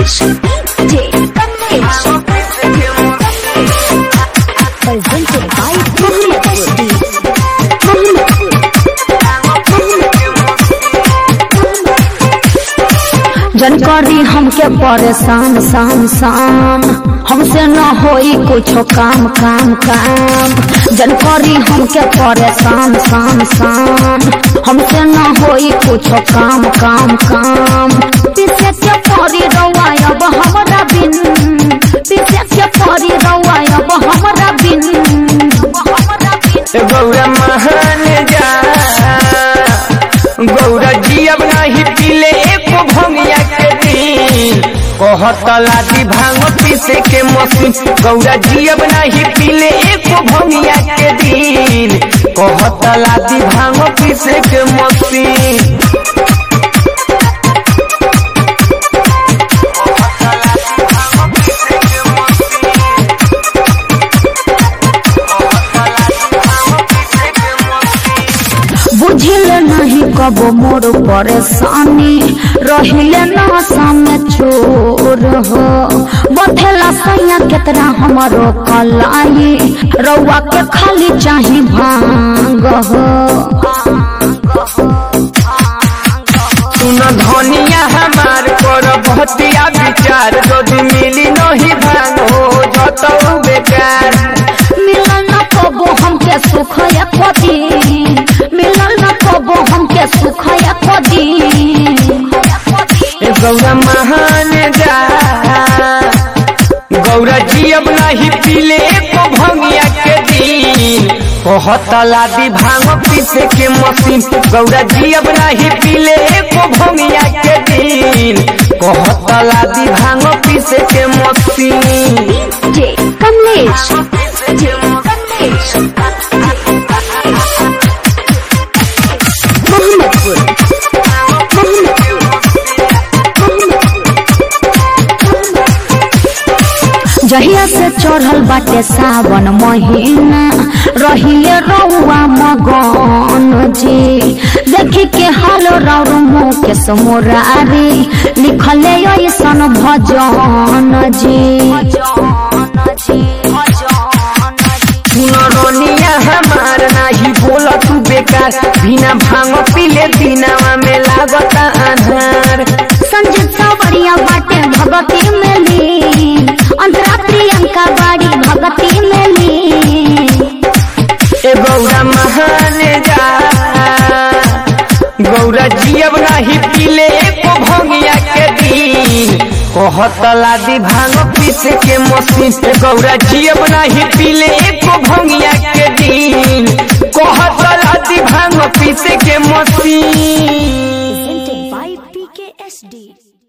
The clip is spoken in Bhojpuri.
Kamlesh DJ Kamlesh presented by Mohammed SD जन करी हमके परेशान शाम शाम हमसे न होई कुछो काम काम काम जन करी हमके परेशान शाम शाम हमसे न होई कुछो काम काम काम पीछे के परी रउआ अब हमरा बिन पीछे के परी रउआ अब हमरा बिन हमरा बिन गौरा महान जा गौरा जी अब नहीं पीले एको भंगिया के दिन कहत लादी भांग पीसे के मशीन गौरा जी अब नहीं पीले एको भंगिया के दिन कहत लादी भांग पीसे के मशीन बुझिल नहीं कबो मोर परेशानी रहिले नशा में चोर हो बथेला सैया केतना हमारो कलाई रउआ के खाली चाही भांग हो सुन धनिया हमार कर बहतिया विचार यदि मिली नहीं भांग हो जतौ बेकार मिलल न कबो हमके सुख एको दिन मिलल न कबो हमके सुख एको दिन ए गौरा महान जा गौरा जी अब नहीं पीले एको भंगिया के दिन कहत लादी भांग पीसे के मशीन गौरा जी अब नहीं पीले एको भंगिया के दिन कहत लादी भांग पीसे के machine DJ Kamlesh DJ Kamlesh Mohammadpur जहिया से चढ़ल बाटे सावन महीना रहिले रउआ मगन जी देखी के हाल रौर मुकेश मोरारी लिखले ऐसन भजन जी सुनरोनिया हमार नाही बोल तू बेकार बिना भांग पीले दिनावा में लागत आधार संजीत सावरिया बाटे भगती में ली अंतरा प्रियंका बाड़ी भगती में ली ए गौरा महान जा गौरा जी अब नाही पीले एको भंगिया के दिन कहत लादी भांग पीसे के मशीन ए गौरा जी अब नाही पीले एको भंगिया के दिन कहत लादी भांग पीसे के मशीन presented by PKSD